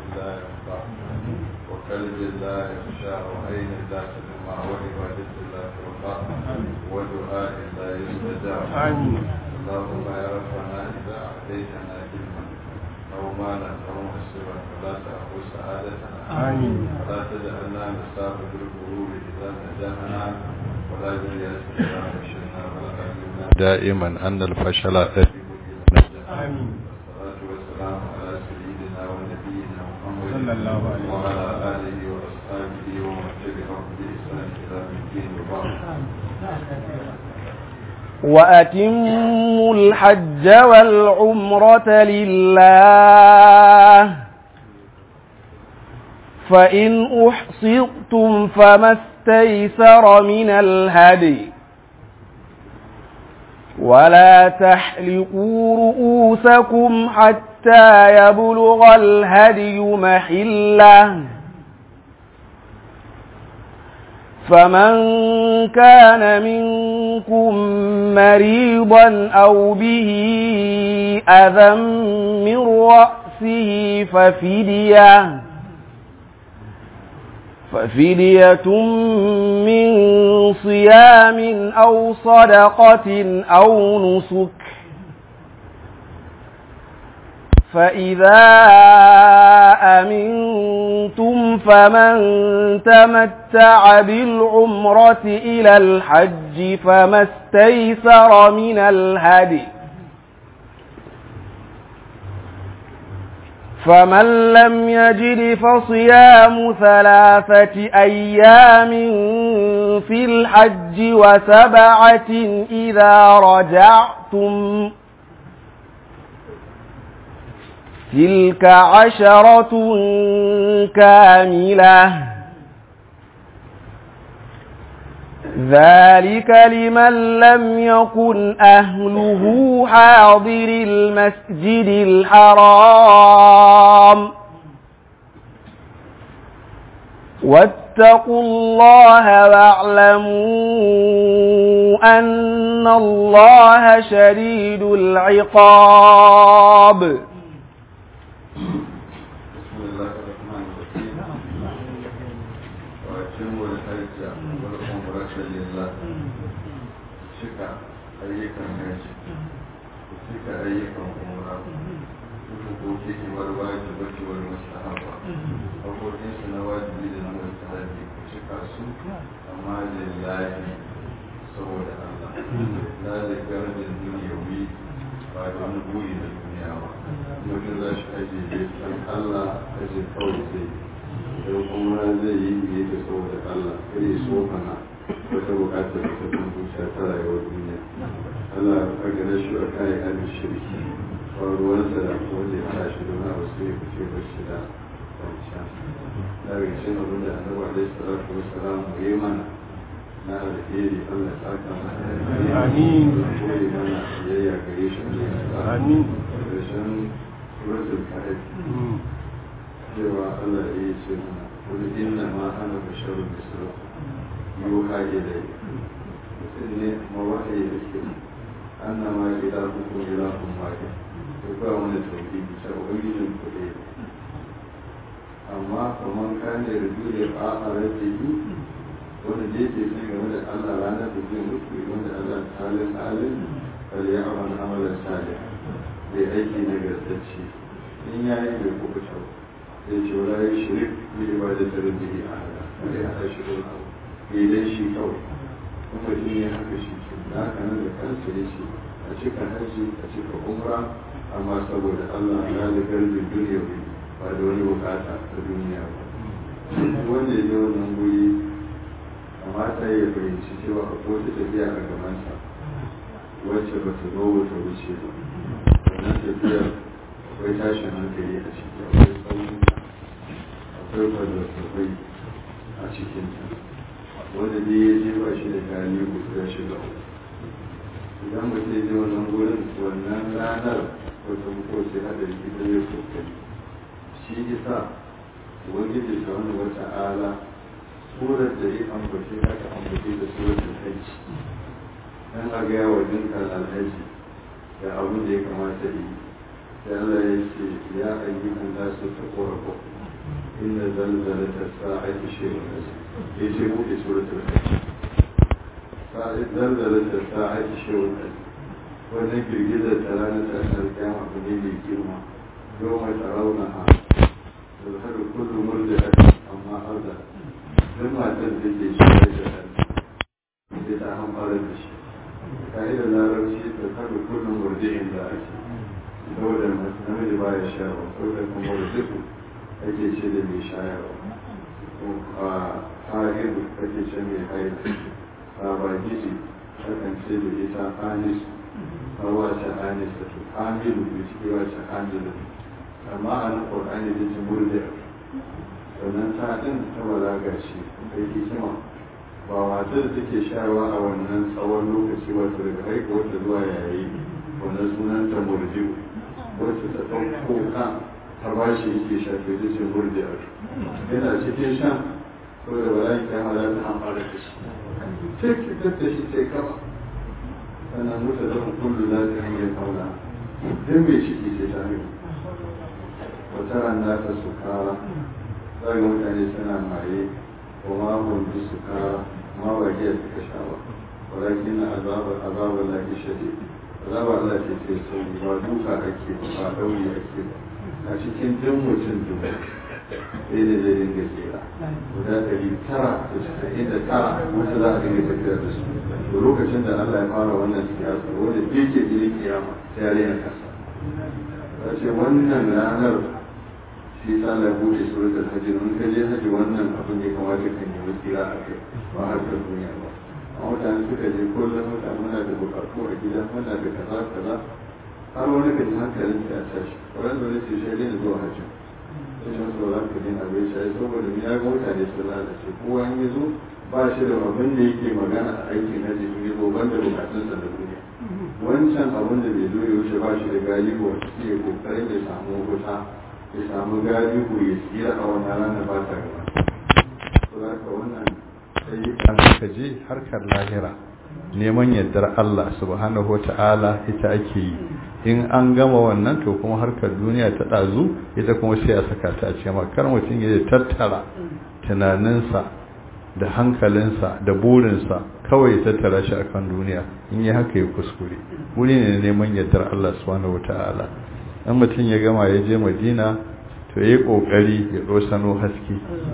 لا ينفع وكلب لا يخشى وعين لا تدمع وعبادة لا ترفع ودعاء لا يستجاب اللهم يا ربنا إذا أعطيتنا علما أو مالا أو مسرا فلا تأخذ سعادتنا ولا تجعلنا نصاب بالغرور إذا نجحنا ولا باليأس إذا فشلنا ولا علمنا دائما أن الفشل آمين والصلاة والسلام على سيدنا ونبينا محمد صلى الله عليه وعلى آله وأصحابه ومن تبعهم بإحسان إلى الدين وبعد وأتموا الحج والعمرة لله فإن أحصرتم فما استيسر من الهدي ولا تحلقوا رؤوسكم حتى يبلغ الهدي محله فمن كان منكم مريضا أو به أذى من رأسه ففدية ففدية من صيام أو صدقة أو نسك فإذا أمنتم فمن تمتع بالعمرة إلى الحج فما استيسر من الهدي فمن لم يجد فصيام ثلاثة أيام في الحج وسبعة إذا رجعتم تلك عشرة كاملة ذلك لمن لم يكن أهله حاضر المسجد الحرام واتقوا الله واعلموا أن الله شديد العقاب بسم الله الرحمن الرحيم وأتموا الحج والعمرة لله شكا أيكم حج شكا أيكم عمرة وحقوقه والواجبة والمستحبة حقوقه سنواجب لنا مستحب شكا سوء أما لله سوى الله لا لقرد الدنيوي بعد أن بوي الدنيا mutum za shi aji bai san Allah aji kawai zai don kuma zai yi yi da saboda Allah kai ya so mana wata bukatar da ta kan zuciya ta rayuwar duniya Allah a gane shi a kayan alin shirki faruwarsa da wanda ya sa shi don abu sai ya fice ba shi da kwanciya da ga shi na wanda annabi alaihi salatu wassalam mu yi mana na alheri Allah ya saka mana Amin. koyi mana biyayya gare shi Amin. ƙarshen suratul kahf cewa Allah ya yi ce mana kul inna ma ana basharun mislu yuha ilayya mutum ne ma wahayi da ke anna ma ilahukum ilahun wahid to ba wani tauhidi ta ubangijin ku ɗaya amma kaman kan da rubu da ba a rabbihi wanda da yake son game da Allah ranar da zai mutu game da Allah talin halin bal ya amal amalan salih bai aiki na gartacce in ya yi bai kuka kyau zai ce wala ya shirik bi ibadatar rabbihi ahada bai hada shi da wani abu bai dan shi kawai kuma shi ne haka shi ke da haka nan da kansa ya ce a cika hajji a cika umra amma saboda Allah ya da garbin duniya ba da wani bukata ta duniya ba wanda ya je wannan guri kamata ya fahimci cewa akwai wata tafiya a gabansa wacce ba ta zo ba ta wuce ba wannan tafiyar akwai tashin hankali a ciki akwai tsaunuka akwai kwazazzabai a cikinta wanda dai ya je ba shi da gani ko ya shiga uku idan mutum ya je wannan gurin wannan ranar wata mutuwa sai hada ita ya kokari shi isa ubangiji ta wani wata ala surar da ya ambace aka ambace da suratul hajji dan a gaya wa dinkar alhaji da abin da ya kamata yi sai Allah ya ce ya ayyukan nasu ta korafo inna zalzalata sa'ati shay'un azim yace buɗe suratul hajj sa'ati zalzalata sa'ati shay'un azim wannan girgizar ta ranar tasar kyama abu ne mai girma yau mai tsarauna ha zalhar kullum murda amma arda duk matar da ke shi da ɗan sai ta hamfara da shi ka'idar larabci ta kaɗa kullum murdi'in da ake saboda namiji ba ya shayarwa saboda kuma murdi'u ake ce da mai shayarwa a ha'idu ake ce mai haidu a bagiji akan ce da ita anisu hawa ta anisa to hamilu da ciki wa ta hamilu amma a nan ƙwarƙani da ce murdi'u sannan ta ɗin ta balaga shi kai hikima ba matar da take shayarwa a wannan tsawon lokaci wato daga haihuwar ta zuwa yayi wannan sunan ta murjiu wacce ta ɗauko ka ta ba shi yake shafe ta ce murjiu yana cikin shan ko da bala'in kyama za ta amfana da shi sai ki da shi sai kama sannan mutu da kullu za ta hanyar kauna don mai ciki sai ta hanyar wata rana ta sukara za ga mutane suna maye وما هم بالسكارى ما وهي الكشاوة ولكن عذاب عذاب الله شديد عذاب الله ke sai ba duka ake ba dauri ake ba a cikin jin mutum dubu sai da zai dinga tsira guda ɗari tara da casa'in da tara wata za a dinga tafiya da su to lokacin da Allah ya fara wannan siyasa wanda bai ke jini kiyama sai ya rena kasa ta ce wannan ranar shi sa Allah bude suratul hajj mun ka je haji wannan abin ya kamata ka nemi tsira a kai ba har ka duniya ba amma mutane suka je kullum mutane muna da bukatu a gida muna da kaza kaza har wani ka ji hankalin ya tashi wani wani ce shi ne zuwa hajji sai shi wasu ba ka dina bai shi saboda ya ga mutane sun lalace kowa in ya zo ba shi da abin da yake magana a aikin hajji in ya zo banda bukatunsa na duniya wancan abin da bai zo ya wuce ba shi da galibu wanda ke kokarin ya samu wuta ya samu galihu ya tsira a wannan ranar ba ta gaba to za ka wannan ayyukan ka je harkar lahira neman yardar Allah subhanahu wa ta'ala ita ake yi in an gama wannan to kuma harkar duniya ta ɗazu ita kuma sai a saka ta a ce kar mutum ya tattara tunaninsa da hankalinsa da burinsa kawai ya tattara shi akan duniya in yi haka ya kuskure wuri ne neman yardar Allah subhanahu wa ta'ala in mutum ya gama ya je madina to ya yi ƙoƙari ya ɗosano haske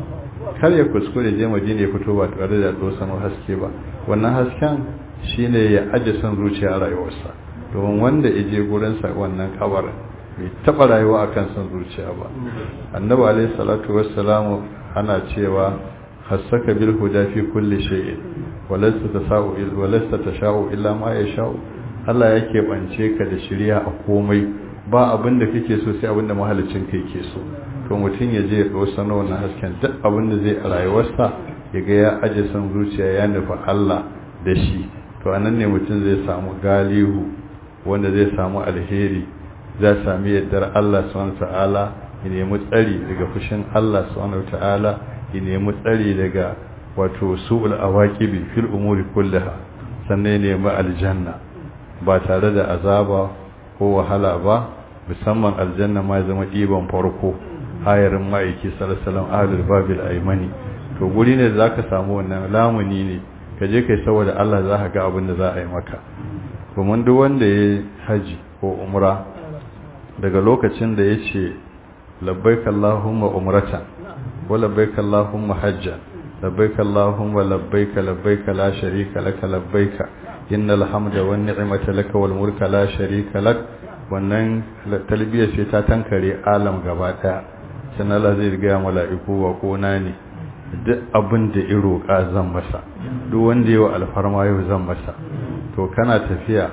kar ya kuskure je madina ya fito ba tare da ɗosano haske ba wannan hasken shine ya aje son zuciya a rayuwarsa domin wanda ya je gurinsa wannan kabarin bai taɓa rayuwa a kan son zuciya ba annabi alaihi salatu wassalamu ana cewa hassaka bil huda fi kulli shay'in walasta tasau walasta tashau illa ma yashau Allah yake bance ka da shiriya a komai ba abin da kake so sai abin da mahalicin kai ke so to mutum ya je ya dosa na wannan hasken duk abin da zai a rayuwarsa ya ga ya aje san zuciya ya nufi Allah da shi to anan ne mutum zai samu galihu wanda zai samu alheri za sami yardar Allah subhanahu ta'ala ya nemi tsari daga fushin Allah subhanahu ta'ala ya nemi tsari daga wato su'ul awaqibi fil umuri kullaha sannan ya nemi aljanna ba tare da azaba ko wahala ba musamman aljanna ma zama ɗiban farko hayarin ma'aiki salasalam ahalul babil aimani to guri ne da zaka samu wannan lamuni ne ka je kai saboda Allah za ka ga abin da za a yi maka domin duk wanda ya haji ko umra daga lokacin da ya ce labbaik Allahumma umratan wa labbaik Allahumma hajjan labbaik Allahumma labbaik labbaik la sharika laka labbaik innal hamda wan ni'mata laka wal mulka la sharika lak wannan talbiyar ce ta tankare alam gaba daya sai Allah zai riga mala'iku wa kona ne duk abin da ya roƙa zan masa duk wanda yawa alfarma yau zan masa to kana tafiya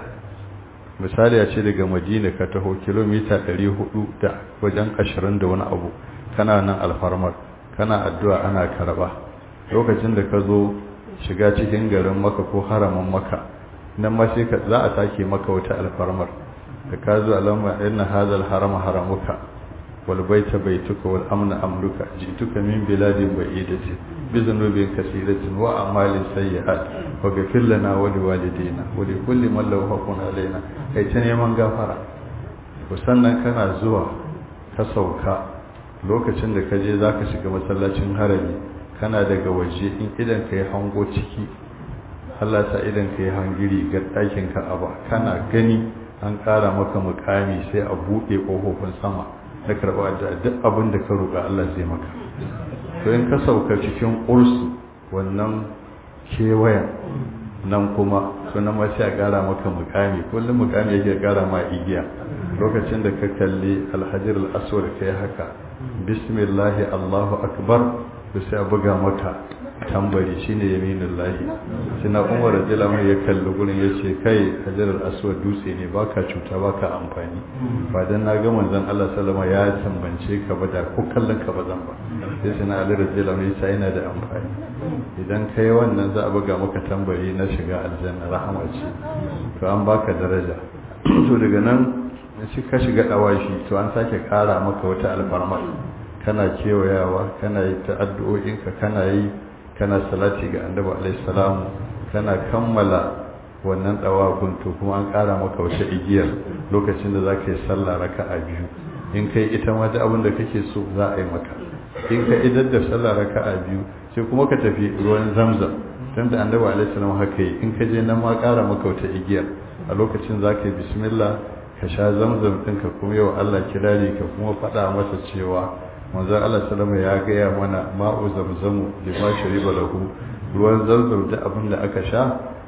misali a ce daga madina ka taho kilomita 400 da wajen 20 da wani abu kana nan alfarmar kana addu'a ana karba lokacin da ka zo shiga cikin garin maka ko haramin maka nan ma sai za a take maka wata alfarmar da ka zo alamma inna hadha harama haramuka wal baita baituka wal amna amruka jituka min biladin ba'idatin bi dhunubin kaseeratin wa a'malin sayyi'at wa ghfir lana wa li walidina wa li kulli man lahu haqqun alaina kai ta neman gafara to sannan kana zuwa ka sauka lokacin da ka je za ka shiga masallacin harami kana daga waje in idan ka yi hango ciki Allah sa idan ka yi hangiri ga ɗakin ka'aba kana gani an ƙara maka mukami sai a buɗe ƙofofin sama na karɓa da duk abin da ka roƙa Allah zai maka to in ka sauka cikin ursu wannan kewayen nan kuma sunan ma sai a ƙara maka mukami kullum mukami yake ƙara ma igiya lokacin da ka kalli alhajar al'aswar ka yi haka bismillahi allahu akbar to sai a buga maka tambari shine yaminin lahi sina umar radiyallahu ya kalli gurin ya ce kai hajar al'aswar dutse ne baka cuta baka amfani ba dan na ga manzon Allah sallama ya tambance ka ba da ko kallon ka ba zan ba sai sina ali radiyallahu ya ce yana da amfani idan kai wannan za a buga maka tambari na shiga aljanna rahama ce to an baka daraja to daga nan shi ka shiga dawashi to an sake kara maka wata alfarma kana kewayawa kana yi ta addu'o'inka kana yi kana salati ga annabi alaihi salamu kana kammala wannan dawakun to kuma an kara maka wata igiyar lokacin da zaka yi sallah raka'a biyu in kai ita ma da abin da kake so za a yi maka in ka idar da sallah raka'a biyu sai kuma ka tafi ruwan zamzam dan da annabi alaihi salamu haka yi in ka je nan ma kara maka wata igiyar a lokacin zaka yi bismillah ka sha zamzam ɗinka kuma yau Allah kirari ka kuma faɗa masa cewa manzo Allah sallama ya gaya mana ma'u zamzamu da ma shariba lahu ruwan zamzam da abin da aka sha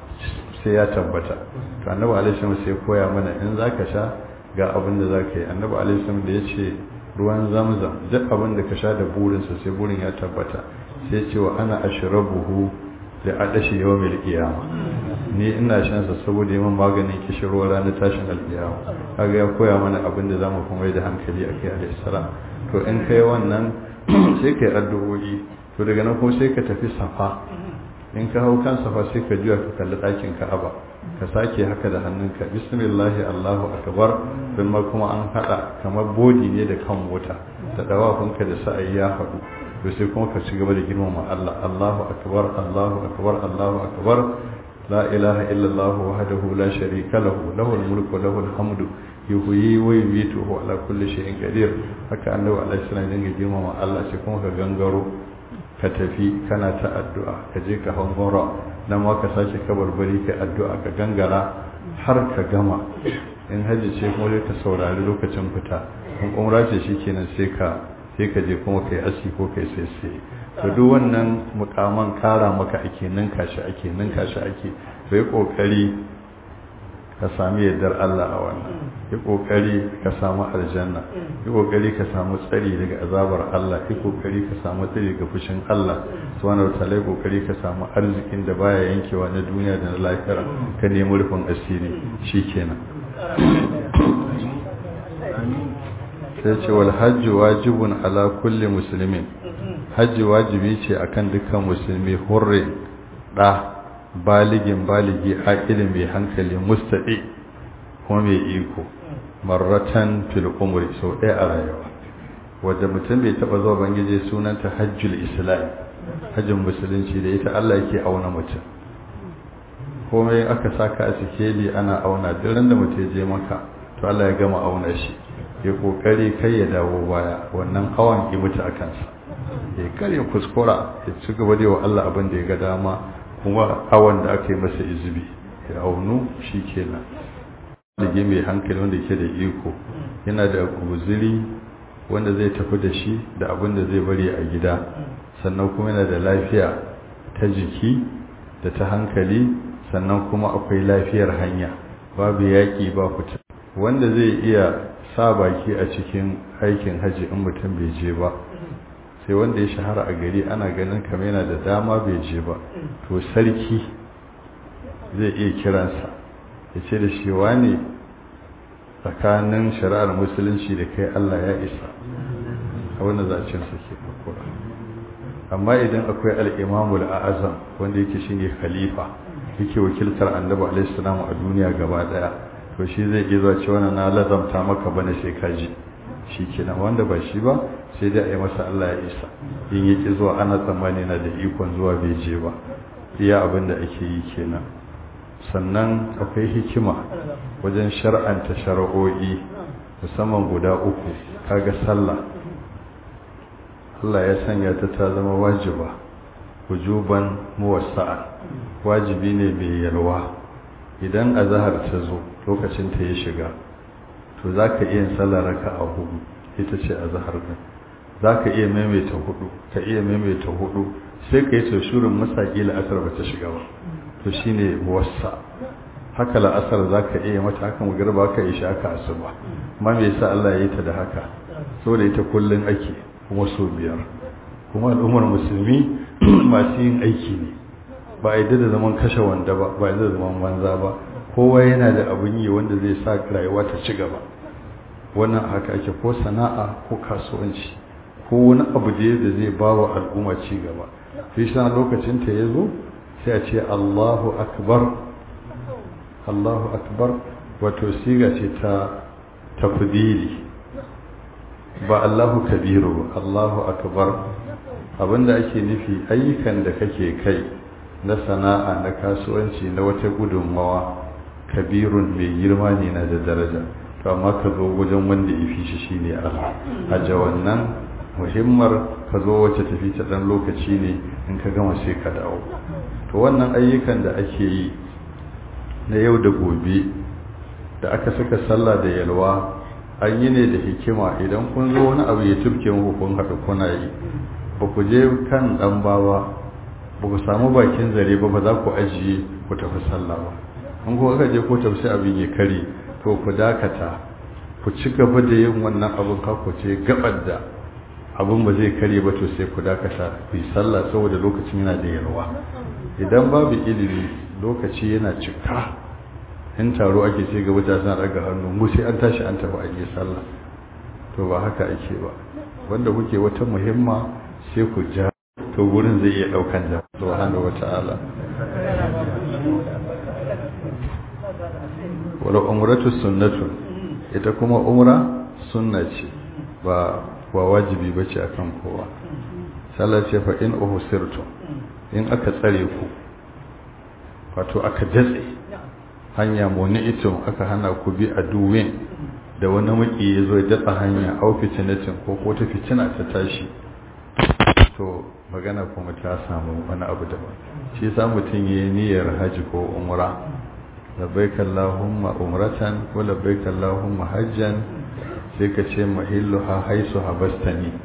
sai ya tabbata to annabi alaihi wasallam sai koya mana in zaka sha ga abin da zaka yi annabi alaihi wasallam da yace ruwan zamzam duk abin da ka sha da burinsa sai burin ya tabbata sai ce wa ana ashrabuhu da adashi yawmil qiyamah ni ina shan sa saboda yawan maganin kishirwa ranar tashin alkiyama kaga ya koya mana abin da zamu kuma da hankali akai alayhi salam to in kai wannan sai kai addu'o'i to daga nan kuma sai ka tafi safa in ka hau kan safa sai ka juya ka kalli ɗakin ka'aba ka sake haka da hannunka bismillah allahu akbar don ma kuma an haɗa kamar bodi ne da kan mota da dawafinka da sa'ayi ya haɗu to sai kuma ka ci gaba da girmama Allah Allahu akbar Allahu akbar Allahu akbar la ilaha illa Allah wahdahu la sharika lahu lahul mulku wa lahul hamdu yuhyi wa yumiitu wa ala kulli shay'in qadir haka annabi alaihi salam dinga girmama Allah sai kuma ka gangaro ka tafi kana ta addu'a ka je ka hangora nan ma ka sake kabarbari ka addu'a ka gangara har ka gama in haji ce kuma ka saurari lokacin fita in umra ce shikenan sai ka sai ka je kuma kai aski ko kai sai sai to duk wannan mukaman kara maka ake ninka shi ake ninka shi ake to yi kokari ka sami yardar Allah a wannan yi kokari ka samu aljanna yi kokari ka samu tsari daga azabar Allah yi kokari ka samu tsari daga fushin Allah subhanahu wataala yi kokari ka samu arzikin da baya yankewa na duniya da na lahira ka nemi rufin asiri shikenan sai ce wal hajji wajibun ala kulli muslimin hajji wajibi ce akan dukkan musulmi hurre da baligin baligi aqilin mai hankali mustaqi kuma mai iko marratan fil umri sau ɗaya a rayuwa wanda mutum bai taba zuwa bangije sunanta hajjul islam hajjin musulunci da ita Allah yake auna mutum komai aka saka a sikeli ana auna duk da mutum je maka to Allah ya gama auna shi ya kokari kai ya dawo baya wannan hawan ki mutu a kansa ya kare kuskura ya ci gaba da wa Allah abin da ya ga dama kuma hawan da aka yi masa izubi ya aunu shi kenan dige mai hankali wanda ke da iko yana da guziri wanda zai tafi da shi da abin da zai bari a gida sannan kuma yana da lafiya ta jiki da ta hankali sannan kuma akwai lafiyar hanya babu yaƙi ba fita wanda zai iya sa baki a cikin aikin haji in mutum bai je ba sai wanda ya shahara a gari ana ganin kamar yana da dama bai je ba to sarki zai iya kiransa ya ce da shi ne tsakanin shari'ar musulunci da kai Allah ya isa a wannan zacensa ke fakura amma idan akwai al'imamul a'azam wanda yake shine khalifa yake wakiltar annabi alaihi salamu a duniya gaba daya to shi zai iya zuwa cewa na lazamta maka bane sai ka ji shi kenan wanda ba shi ba sai dai a yi masa Allah ya isa in yaki zuwa ana tsammani na da ikon zuwa bai je ba iya abin da ake yi kenan sannan akwai hikima wajen shar'anta shara'o'i musamman guda uku kaga sallah Allah ya sanya ta ta zama wajiba wujuban muwassa'a wajibi ne mai yalwa idan azhar ta zo lokacin ta ya shiga to zaka iya sallar raka'a hudu ita ce azhar din zaka iya maimaita hudu ka iya maimaita hudu sai ka yi tausurin masaki la'asar ba ta shiga ba to shine muwassa haka la'asar zaka iya mata haka magarba ka isha haka asuba amma me yasa Allah ya yi ta da haka saboda ita kullun ake kuma so biyar kuma al'ummar musulmi masu yin aiki ne ba a yadda da zaman kashe wanda ba ba yadda da zaman banza ba kowa yana da abin yi wanda zai sa rayuwa ta ci gaba wannan haka ake ko sana'a ko kasuwanci ko wani abu da da zai ba wa al'umma ci gaba sai shi lokacin ta ya zo sai a ce Allahu akbar Allahu akbar wato siga ce ta tafdili ba Allahu kabiru ba Allahu akbar abinda ake nufi ayyukan da kake kai na sana'a na kasuwanci na wata gudunmawa kabirun mai girma ne na da daraja to amma ka zo wajen wanda ya fi shi shine Allah haja wannan muhimmar ka zo wacce tafi ta dan lokaci ne in ka gama sai ka dawo to wannan ayyukan da ake yi na yau da gobe da aka saka sallah da yalwa an yi ne da hikima idan kun zo wani abu ya tubke muku kun haɗu kuna yi ba ku je kan ɗan bawa ba ku samu bakin zare ba ba za ku ajiye ku tafi sallah ba in ku aka je ko tafi abin ya kare to ku dakata ku ci gaba da yin wannan abin kako ce gabar da abin ba zai kare ba to sai ku dakata ku yi sallah saboda lokacin yana da yalwa idan babu ilimi lokaci yana cika in taro ake sai gaba da suna daga hannu mu sai an tashi an tafi aje sallah to ba haka ake ba wanda kuke wata muhimma sai ku ja to gurin zai iya daukan da subhanahu wata'ala wala umratu sunnatu ita kuma umra sunna ce ba ba wajibi bace akan kowa sallah ce fa in uhsirtu in aka tsare ku wato aka datse hanya ito aka hana ku bi a duwin da wani maki ya zo ya datsa hanya au fitinatin ko ko ta fitina ta tashi to magana kuma ta samu wani abu daban shi yasa mutum yayi niyyar haji ko umra labbaik allahumma umratan wa labbaik allahumma hajjan sai ka ce mahilluha haisu habastani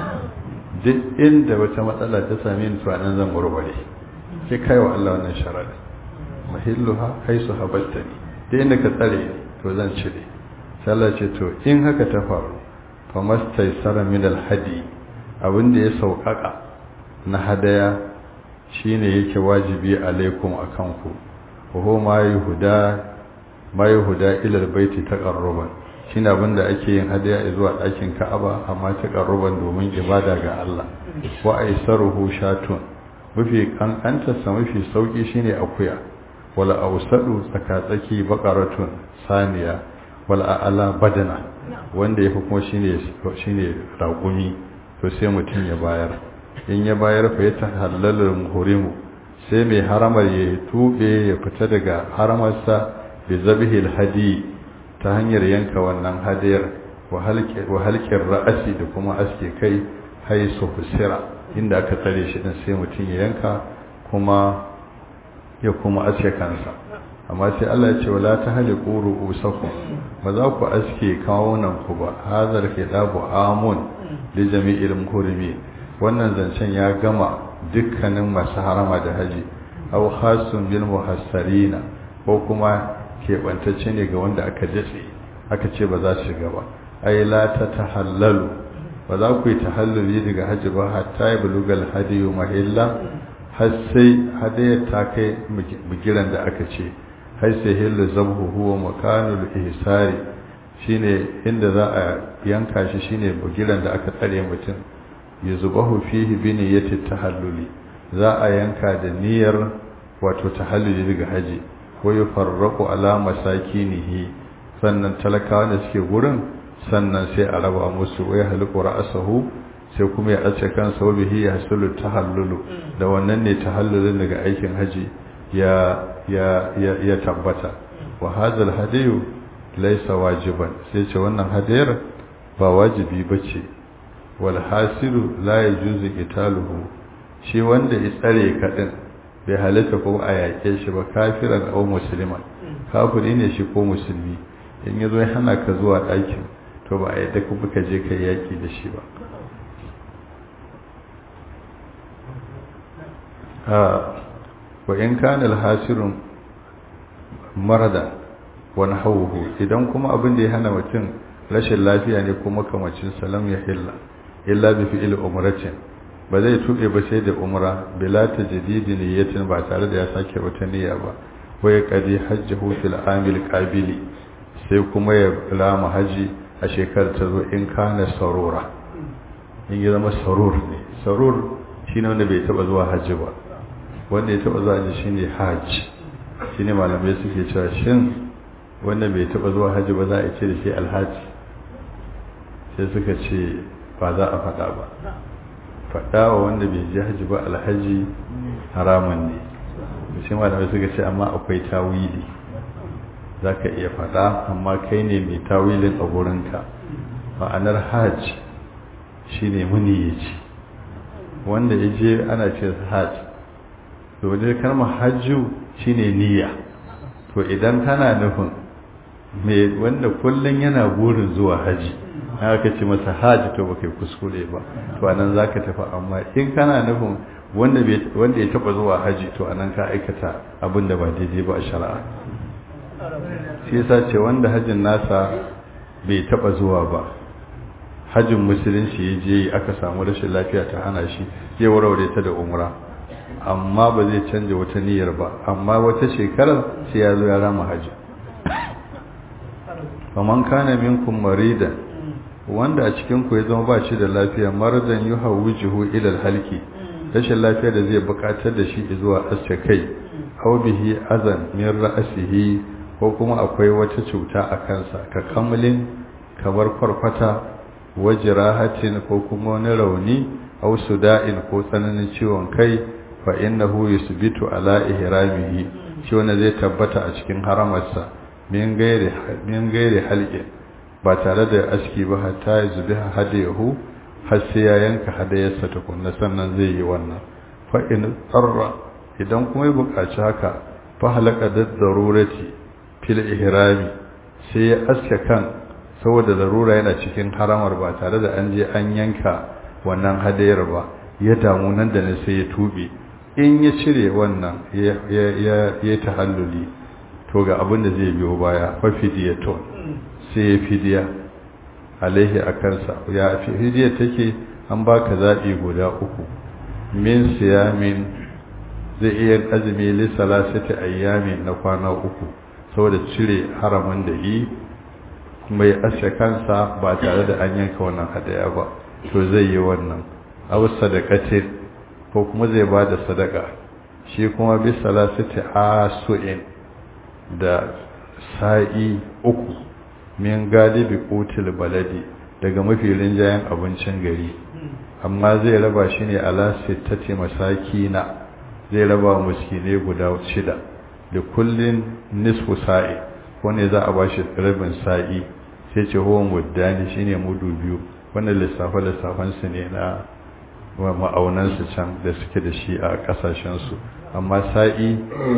duk inda wata matsala ta same ni to anan zan warware sai kai wa Allah wannan sharadi mahilluha haisu habastani duk inda ka tsare to zan cire sallah ce to in haka ta faru fa mastaysara min alhadi abinda ya sauƙaƙa na hadaya shine yake wajibi alaikum akan ku ko ma yuhuda ma yuhuda ila albayti taqarruban shine abinda ake yin hadaya zuwa ɗakin Ka'aba amma taqarruban domin ibada ga Allah wa aisaruhu shatun mafi kankanta sa mafi sauki shine akuya wala ausadu tsakatsaki baqaratun saniya wala a'la badana wanda yafi kuma shine shine raƙumi to sai mutum ya bayar in ya bayar fa ya tahallalu muhrimu sai mai haramar ya tube ya fita daga haramarsa bi zabihil hadi ta hanyar yanka wannan hadiyar wa halqir ra'asi da kuma aske kai haisu husira inda aka tsare shi din sai mutum ya yanka kuma ya kuma aske kansa amma sai Allah ya ce wala tahliqu ru'usakum ba za ku aske kawunan ku ba hazar dabu amun li jami'il muhrimi wannan zancen ya gama dukkanin masu harama da haji aw khasun bil muhassarina ko kuma keɓantacce ne ga wanda aka datse aka ce ba za su shiga ba ai la ta tahallalu ba za ku yi tahalluli daga haji ba hatta ya bulugal hadiyu mahilla har sai hadayar ta kai bigiran da aka ce har sai hillu zabhu huwa makanul ihsari shine inda za a yanka shi shine bigiran da aka tsare mutum yuzbahu fihi bi niyyati tahalluli za a yanka da niyyar wato tahalluli daga haji ko yufarraqu ala masakinihi sannan talakawa da suke gurin sannan sai a raba musu wai haliku ra'asahu sai kuma ya ace kansa wa bihi yahsulu tahallulu da wannan ne tahallulin daga aikin haji ya ya ya, ya tabbata wa hadha alhadiyu laysa wajiban sai ce wannan hadiyar ba wajibi bace wal hasiru la yajuzu qitaluhu shi wanda ya tsare ka din bai halatta ko a yake shi ba kafiran aw musliman kafiri ne shi ko musulmi in yazo ya hana ka zuwa ɗakin to ba a yadda ku ka je kai yaki da shi ba wa in kana al-hasirun marada wani hauhu idan kuma abin da ya hana mutum rashin lafiya ne kuma kamacin salam ya hilla illa bi fi'il umratin ba zai tube ba sai da umra bila tajdidi niyyatin ba tare da ya sake wata niyya ba wai qadi hajjahu fil amil qabili sai kuma ya lama haji a shekarar ta zo in kana sarura in ya zama sarur ne sarur shine wanda bai taba zuwa haji ba wanda ya taba zuwa haji shine haji shine malamai suke cewa shin wanda bai taba zuwa haji ba za a ce da shi alhaji sai suka ce ba za a faɗa ba faɗa wa wanda bai ji haji ba alhaji haramun ne sai malamai suka ce amma akwai tawili za ka iya faɗa amma kai ne mai tawilin a gurinka ma'anar hajj shine muniyaci wanda ya je ana ce hajj domin kalmar hajju shine niyya to idan kana nufin me wanda kullun yana burin zuwa haji haka ce masa haji to baka kuskure ba to anan zaka tafi amma in kana nufin wanda wanda ya taba zuwa haji to anan ka aikata abin da ba daidai ba a shari'a shi yasa ce wanda hajin nasa bai taba zuwa ba hajjin musulunci ya je aka samu rashin lafiya ta hana shi zai warware ta da umra amma ba zai canja wata niyyar ba amma wata shekarar sai ya zo ya rama hajji faman kana minkum marida wanda a cikin ku ya zama ba shi da lafiya maradan yuhawwijuhu ila alhalki rashin lafiya da zai bukatar da shi zuwa aske kai aw bihi azan min ra'sihi ko kuma akwai wata cuta a kansa ka kamlin kamar kwarkwata wajirahatin ko kuma wani rauni aw suda'in ko tsananin ciwon kai fa innahu yusbitu ala ihramihi shi wanda zai tabbata a cikin haramarsa min gairi min gairi halqin ba tare da aski ba hatta yuzbiha hadayahu har sai ya yanka hadayarsa tukunna sannan zai yi wannan fa in tsarra idan kuma ya buƙaci haka fa halaka da darurati fil ihrami sai ya aske kan saboda larura yana cikin haramar ba tare da an je an yanka wannan hadayar ba ya damu nan da nan sai ya tube in ya cire wannan ya tahalluli to ga abin da zai biyo baya fa fidiyaton sai ya fidiya alaihi a kansa ya fidiya take an baka zaɓi guda uku min siyamin zai iya azumi li salasati ayyamin na kwana uku saboda cire haramin da yi kuma ya ashe kansa ba tare da an yanka wannan hadaya ba to zai yi wannan aw sadaqatin ko kuma zai ba da sadaka shi kuma bi salasati asu'in da sa'i uku min galibi qutil baladi daga mafi rinjayen abincin gari amma zai raba shi ne ala sittati masakina zai raba muskine guda shida da kullin nisfu sa'i wanda za a bashi rabin sa'i sai ce huwa muddani shine mudu biyu wannan lissafe lissafan su ne na ma'aunan su can da suke da shi a kasashen su amma sa'i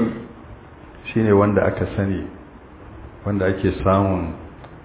shine wanda aka sani wanda ake samun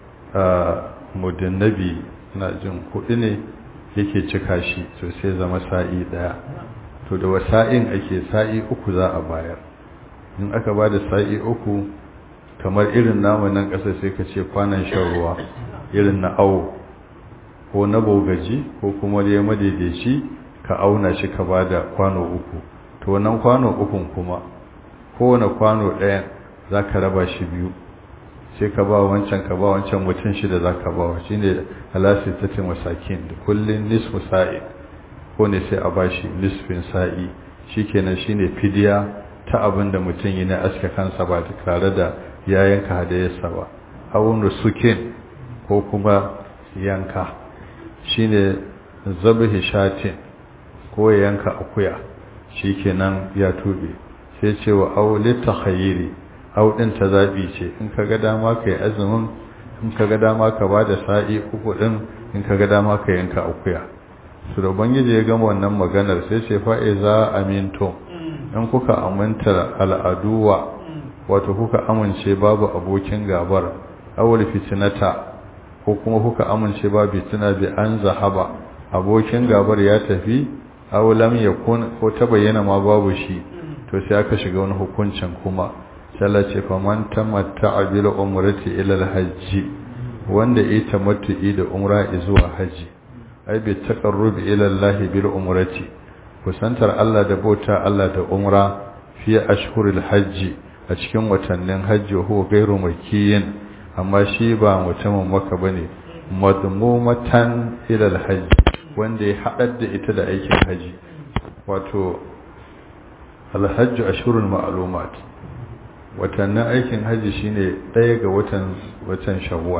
mudinnabi na jin kuɗi ne yake cika shi to sai zama sa'i daya to da wasa'in ake sa'i uku za a bayar in aka ba da sa'i uku kamar irin namu nan ƙasa sai ka ce kwanan shan ruwa irin na awo ko na bogaji ko kuma da ya madaidaici ka auna shi ka ba da kwano uku to wannan kwano ukun kuma kowane kwano ɗayan za ka raba shi biyu sai ka ba wancan ka ba wancan mutum shida za ka ba wa shi ne halasi ta ce masakin da kullum nisfu sa'i ko ne sai a ba shi nisfin sa'i shi kenan shi ne fidiya ta abin da mutum yi na aske kansa ba tare da ya yanka hadayarsa ba awon sukin ko kuma yanka shi ne zabihi shatin ko ya yanka akuya shi kenan ya tube sai ce wa aulita khayiri audin ta zabi ce in ka ga dama ka yi azumin in ka ga dama ka ba da sa'i uku din in ka ga dama ka yanka akuya su da ubangiji ya gama wannan maganar sai ce fa'iza amintum in kuka aminta al'aduwa wato kuka amince babu abokin gabar awul fitinata ko kuma kuka amince babu fitina bi an zahaba abokin gabar ya tafi aw lam yakun ko ta bayyana ma babu shi to sai aka shiga wani hukuncin kuma sai ce faman tamatta'a bil umrati ila al hajj wanda ya tamattu'i da umra zuwa haji ai bi taqarrub ila Allah bil umrati kusantar Allah da bauta Allah da umra fi ashhuril hajji a cikin watannin hajji huwa gairu makiyin amma shi ba mutumin maka bane madmumatan ila alhajj wanda ya hadar da ita da aikin haji wato alhajj ashhurul ma'lumat watannin aikin haji shine daya ga watan watan shawwal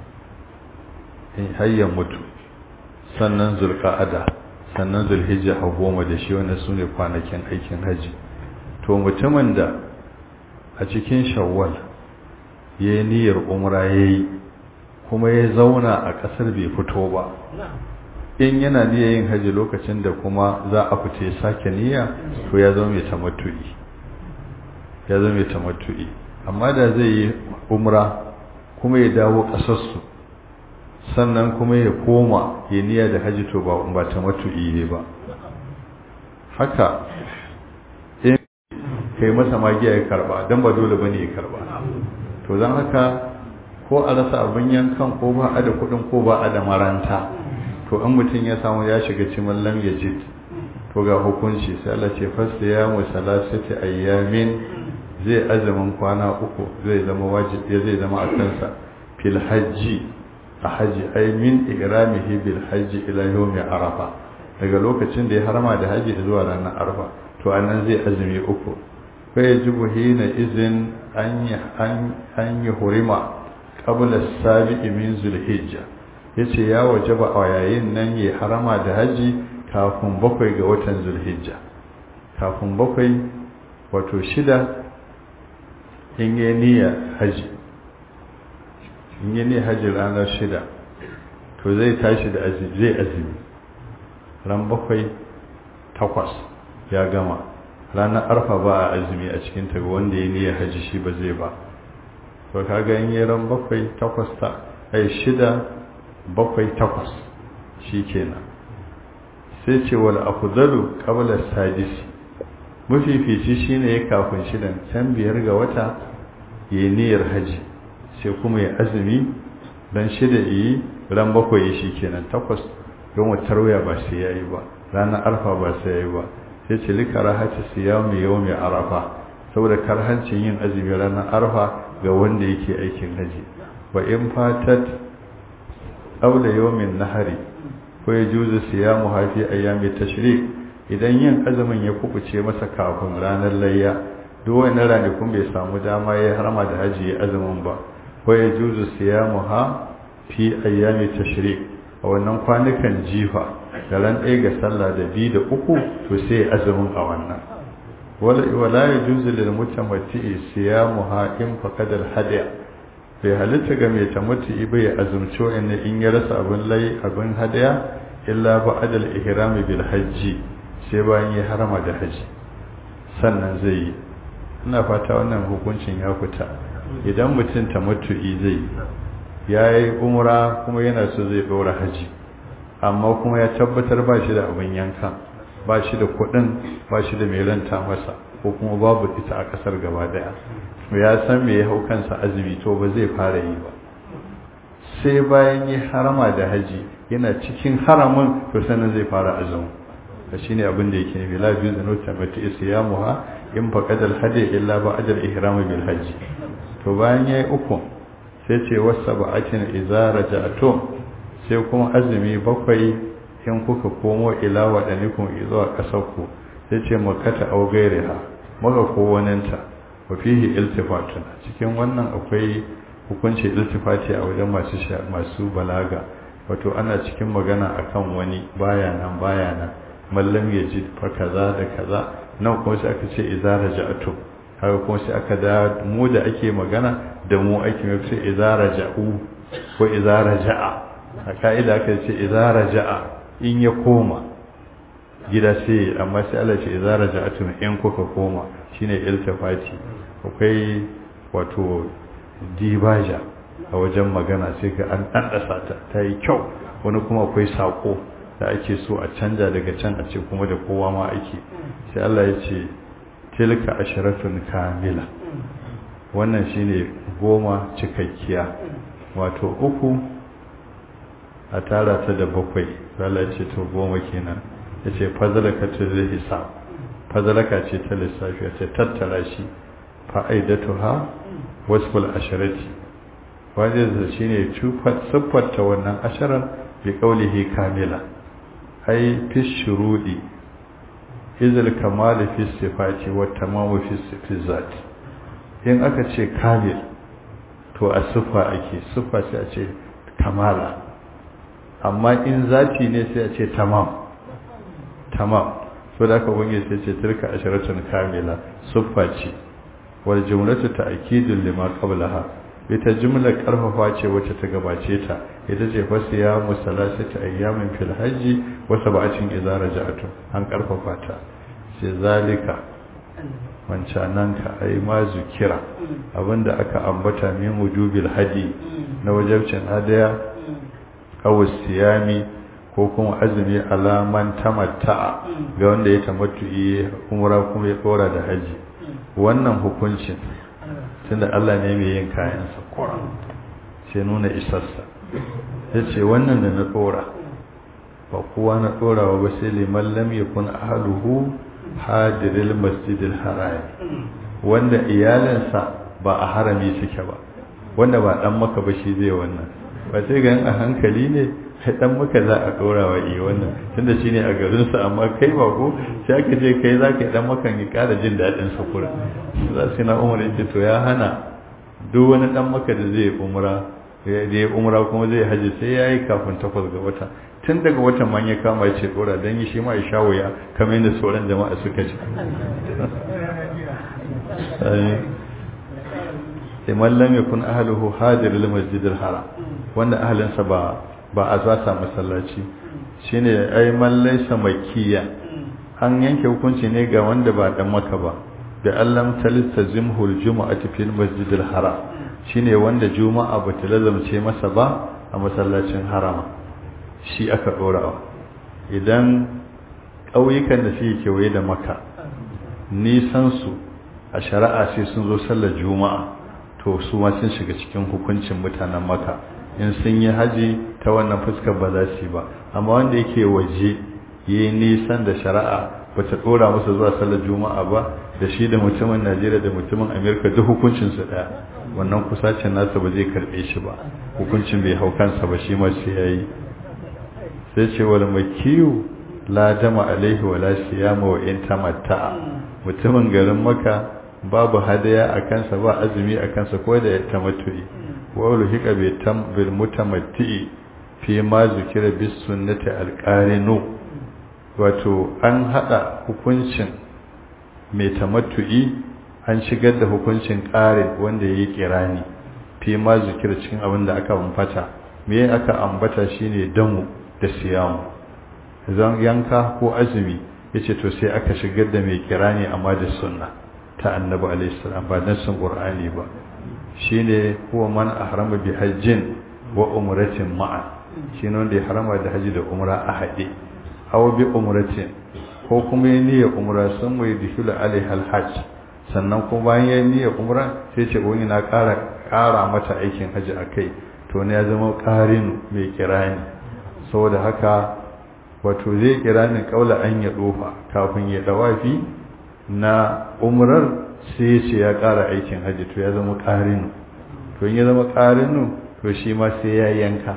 in hayyan mutu sannan zulqa'ada sannan zulhijja ha goma da shi wanda sune kwanakin aikin haji to mutumin da a cikin shawwal ya yi niyyar umra ya yi kuma ya zauna a ƙasar bai fito ba in yana niyyar yin haji lokacin da kuma za a fita ya sake niyya to ya zama mai tamattu'i ya zama mai tamattu'i amma da zai yi umra kuma ya dawo ƙasarsu sannan kuma ya koma ya niyya da haji to ba ba tamattu'i ne ba haka in kai masa magiya ya karba dan ba dole bane ya karba to zan haka ko a rasa abin yankan ko ba a da kudin ko ba a da maranta to an mutum ya samu ya shiga cimin lam yajid to ga hukunci sai Allah ce fasta ya mu salasati ayyamin zai azumin kwana uku zai zama wajibi zai zama a kansa fil hajji a haji ay min igramihi bil hajji ila yawmi arafa daga lokacin da ya harama da haji zuwa ranar arafa to anan zai azumi uku fa yajibu hina izin an yi hurima qabla sabi'i min zulhijja yace ya wajaba a yayin nan ya harama da haji kafin bakwai ga watan zulhijja kafin bakwai wato shida in yi niyya haji in yi niyya haji ranar shida to zai tashi da azumi zai azumi ran bakwai takwas ya gama ranar arfa ba a azumi a cikin ta wanda ya niyyar haji shi ba zai ba to kaga in yi ran bakwai takwas ta ai shida bakwai takwas shi kenan sai ce wal afdalu qabla sadisi mafifici shine ya kafin shidan can biyar ga wata ya yi niyyar haji sai kuma ya azumi dan shida yi ran bakwai shi kenan takwas don wutar wuya ba sai yayi ba ranar arfa ba sai yayi ba sai ce likara hati siyami yawmi arafa saboda karhancin yin azumi ranar arfa ga wanda yake aikin haji wa in fatat aula yawmin nahari ko ya juzu siyamu hafi ayyami tashrik idan yin azumin ya kubuce masa kafin ranar layya duk wani ranakun bai samu dama ya harma da haji ya azumin ba ko ya juzu siyamu ha fi ayyami tashrik a wannan kwanukan jifa da ran ɗaya ga sallah da biyu da uku to sai azumin a wannan wala ya juzu lil mutamatti siyamuha in faqadal hadiya bai halitta ga mai tamattu bai azumci wa'anne in ya rasa abin lai abin hadiya illa ba adal ihrami bil hajji sai bayan ya harama da haji sannan zai yi ina fata wannan hukuncin ya fita idan mutum tamattu'i zai ya yi umra kuma yana so zai ɗora haji amma kuma ya tabbatar ba shi da abin yanka ba shi da kuɗin ba shi da mai ranta masa ko kuma babu ita a ƙasar gaba daya ya san me ya hau kansa azumi to ba zai fara yi ba sai bayan yi harama da haji yana cikin haramin to sannan zai fara azumi da shine abin da yake nufi la biyu da nota mata isyamuha in faqadal hadi illa ba ajal ihram bil hajji to bayan yayi uku sai ce wasa ba'atin idza raja'tum sai kuma azumi bakwai in kuka komo ila wadanikum zuwa kasarku sai ce makata au gairiha maka ko waninta wa fihi iltifatun cikin wannan akwai hukunci iltifati a wajen masu masu balaga wato ana cikin magana akan wani baya nan baya nan mallam ya ji fa kaza da kaza nan kuma sai aka ce idza raja'tu haka kuma sai aka da mu da ake magana da mu ake mai sai idza raja'u ko idza raja'a a ka'ida aka ce idza raja'a in ya koma gida sai amma sai Allah ce idza raja'atum in kuka koma shine iltifati akwai wato dibaja a wajen magana sai ka an ɗanɗasa ta ta yi kyau wani kuma akwai saƙo da ake so a canja daga can a ce kuma da kowa ma ake sai Allah ya ce tilka asharatun kamila wannan shine goma cikakkiya wato uku a tara ta da bakwai Allah ya ce to goma kenan ya ce fazalaka ta zai hisab fazalaka ce ta lissafi ya ce tattara shi fa'aidatuha wasful asharati wajen shi ne siffarta wannan asharar bi kaulihi kamila ai fi shurudi izil kamali fi sifati wa tamamu fi zati in aka ce kamil to a siffa ake siffa sai a ce kamala amma in zati ne sai a ce tamam tamam so da aka wange sai ce tilka asharatun kamila siffa ce wal jumlatu ta'kidun lima qablaha ita jumlar karfafa ce wacce ta gabace ta ita ce fa siya musallasati ayyamin fil hajji wa sab'atin idza raja'tum an karfafa ta sai zalika wancanan ka ai ma zukira abinda aka ambata min wujubil hadi na wajibcin hadaya aw siyami ko kuma azumi alaman tamatta'a ga wanda ya tamattu'i umra kuma ya dora da haji wannan hukuncin tunda Allah ne mai yin kayansa Qur'an sai nuna isarsa yace wannan da na dora ba kowa na dorawa ba sai liman lam yakun ahluhu hadiril masjidil haram wanda iyalansa ba a harami suke ba wanda ba dan maka ba shi zai wannan ba sai ga a hankali ne sai dan maka za a dora wa iya wannan tunda shine a garin sa amma kai ba ko sai aka je kai zaka dan maka ni kara jin dadin sa kura za su na umar yace to ya hana duk wani dan maka da zai umra ya je umra kuma zai haji sai yayi kafin takwas ga wata tun daga watan man ya kama ya ce dora don yi shi ma ya sha wuya kamar yadda sauran jama'a suka ci iman lam yakun ahluhu hadir lil masjidil haram wanda ahlinsa ba ba a zasa masallaci shine ai man laysa makkiya an yanke hukunci ne ga wanda ba dan maka ba da allam talistazimhu aljum'atu fil masjidil haram shine wanda juma'a ba ta lazamce masa ba a masallacin harama shi aka ɗorawa idan ƙauyukan da suke kewaye da maka nisansu a shari'a sai sun zo sallar juma'a to su ma sun shiga cikin hukuncin mutanen maka in sun yi haji ta wannan fuskar ba za su yi ba amma wanda yake waje yi nisan da shari'a ba ta ɗora masa zuwa sallar juma'a ba da shi da mutumin najeriya da mutumin amerika duk hukuncinsu ɗaya wannan kusacin nasa ba zai karɓe shi ba hukuncin bai hau kansa ba shi ma sai ya yi sai ce wal makiyu la dama alaihi wala siyama wa in tamatta'a mutumin garin maka babu hadaya a kansa ba azumi a kansa ko da tamattu'i wa ulhiqa bi tam bil mutamatti fi ma zikira bis sunnati al qarinu wato an hada hukuncin mai tamattu'i an shigar da hukuncin qarin wanda yayi kirani fi ma zikira cikin abin da aka ambata me aka ambata shine damu da siyamu zan yanka ko azumi yace to sai aka shigar da mai kirani amma da sunna ta annabi alaihi salam ba nassin qur'ani ba shine huwa man ahrama bi hajjin wa umratin ma'a shine wanda ya harama da haji da umra a hade aw bi umratin ko kuma ya niyya umra sun mai dihula alaihi alhajj sannan kuma bayan ya niyya umra sai ce wani na ƙara ƙara mata aikin haji akai to ne ya zama ƙarin mai kirani saboda haka wato zai kira ni kaula an ya dofa kafin ya dawafi na umrar sai ce ya ƙara aikin hajji to ya zama ƙarinu to ya zama ƙarinu to shi ma sai ya yanka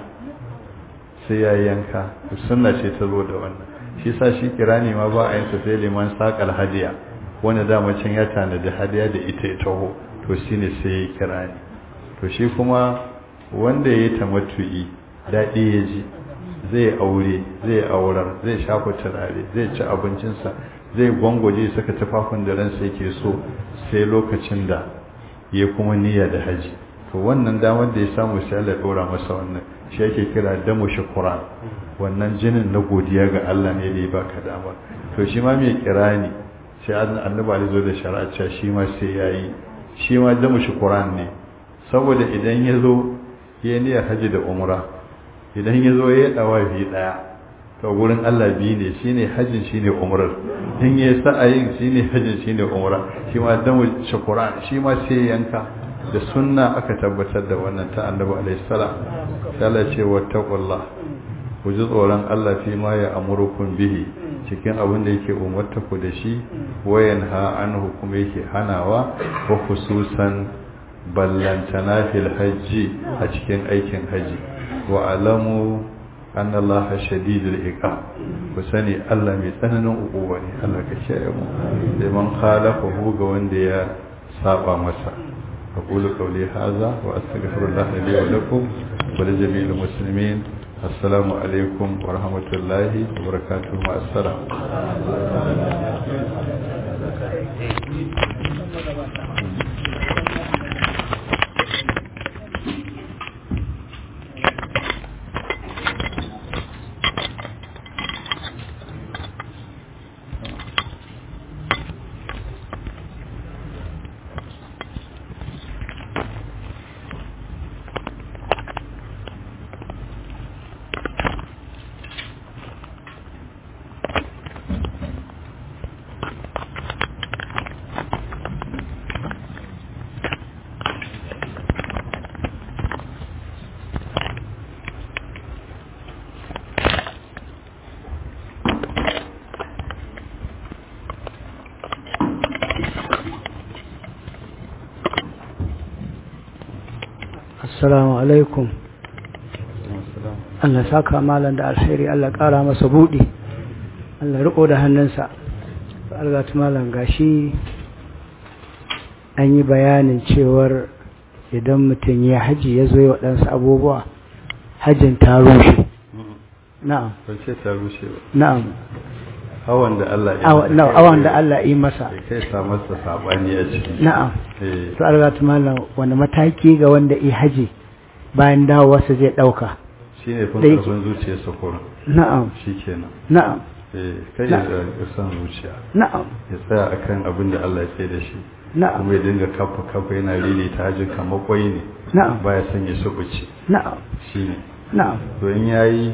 sai ya yanka to sunna ce ta zo da wannan shi sa shi kira ne ma ba a yin sai liman saƙal hadiya wanda dama can ya tanadi hadiya da ita ya taho to shine sai ya kira ni to shi kuma wanda ya yi tamattu'i daɗi ya ji zai aure zai aurar zai shafa turare zai ci abincinsa zai gwangwaje saka tufafin da ransa yake so sai lokacin da ya kuma niyya da haji to wannan damar da ya samu sai Allah ya dora masa wannan shi yake kira damu shukran wannan jinin na godiya ga Allah ne da ya baka dama to shi ma mai kira ne sai annabi Ali zo da shari'a cewa shi ma sai yayi shi ma damu shukran ne saboda idan ya zo ya niyyar haji da umra idan ya zo ya dawa bi daya to gurin Allah biyu ne shine hajjin shine umrar in ya sa'ayin shine hajjin shine umra shi ma damu shukran shi ma sai yanka da sunna aka tabbatar da wannan ta annabi alaihi salam sai Allah ce wattaqullah ku ji tsoron Allah fi ma ya amurukum bihi cikin abin da yake umarta ku da shi wayan ha anhu kuma yake hanawa wa khususan ballantana fil hajji a cikin aikin haji wa alamu anna Allah shadidul iqab ku sani Allah mai tsananin ukuwa ne Allah ka kiyaye mu sai man khalafahu ga wanda ya saba masa أقول قولي هذا وأستغفر الله لي ولكم ولجميع المسلمين السلام عليكم ورحمة الله وبركاته مع السلام assalamu alaikum Allah saka malam da alheri Allah kara masa buɗi Allah riko da hannunsa algatu malam gashi an yi bayanin cewar idan mutum ya haji ya zo yi waɗansu abubuwa hajjin ta rushe na'am ban ce ta rushe ba na'am hawan da Allah ya Awa- na- awan da Allah yi masa ya kai sa masa sabani a ciki na'am eh to algatu malam wani mataki ga wanda yi haji bayan dawowarsa zai ɗauka shine kun da yake- karfin zuciyarsa kurin na'am shikenan na'am eh kai Na- ya san zuciya na'am ya tsaya akan abin da Allah ya ce da shi na'am kuma ya dinga kafa kafa yana rini ta hajji kamar kwai ne na'am baya son ya subuce na'am shine na'am to in yayi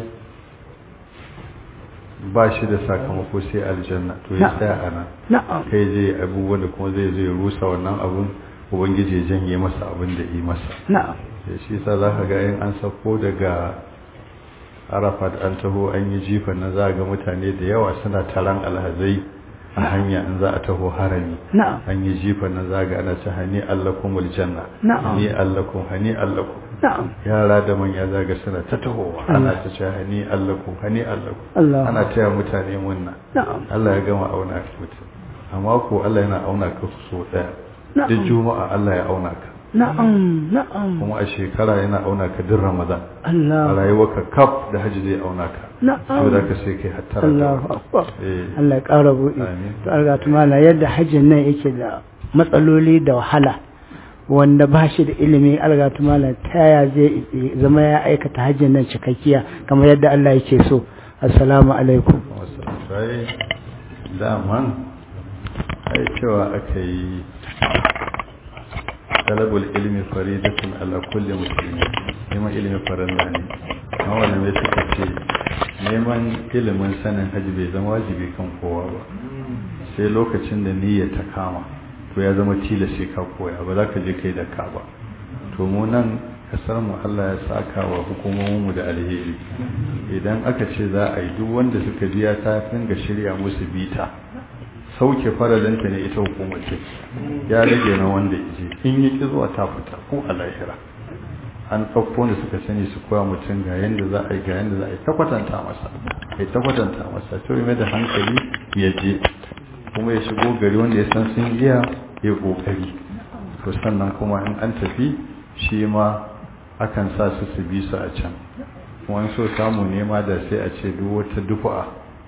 ba shi da sakamako sai aljanna to ya Na. tsaya a nan na'am kai zai abubuwan da kuma zai zai rusa wannan abun ubangiji ya janye masa abin da yi masa na'am da shi sa za ka ga in an sako daga arafat an taho an yi jifan na za ga mutane da yawa suna taron alhazai a hanya in za a taho harami na'am an yi jifan na za ga ana ta hani allakumul janna Na'am. hani allakum hani allakum na'am yara da manya za ga suna ta tahowa ana ta ce hani allakum hani allakum Allah ana taya mutane munna na'am Allah ya gama auna mutum amma ko Allah yana auna ka so daya Na'am. duk juma'a Allah ya auna ka na'am na'am kuma a shekara yana auna ka duk ramadan a Allah rayuwarka kaf da hajji zai auna ka na'am saboda ka sai kai hattara da Allahu wannan. akbar eh Allah ya ƙara buɗe Amin. to Allah ta mala yadda hajjin nan yake da matsaloli da wahala wanda ba shi da ilimi Allah ta mala ta ya zai zama ya aikata hajjin nan cikakkiya kamar yadda Allah yake so assalamu alaikum wasu sai daman ai cewa aka yi talabul ilmi faridatun ala kulli muslimi neman ilimin farilla ne amma wannan mai suka ce neman ilimin sanin hajji bai zama wajibi kan kowa ba sai lokacin da niyya ta kama to ya zama tilas sai ka koya ba za ka je kai da ka ba to mu nan kasar mu Allah ya saka wa hukumomin mu da alheri idan aka ce za a yi duk wanda suka biya ta dinga shirya musu bita sauke faralanta ne ita hukumar ce ya rage na wanda ije in yi ki zuwa ta fita ko a lahira an ɗauko da suka sani su koya mutum ga yadda za a yi ga yadda za a yi ta kwatanta masa ya ta kwatanta masa to mai da hankali ya je kuma ya shigo gari wanda ya san sun iya ya kokari to sannan kuma in an tafi shi ma akan sa su su bi su a can kuma in so samu nema da sai a ce duk wata dufa'a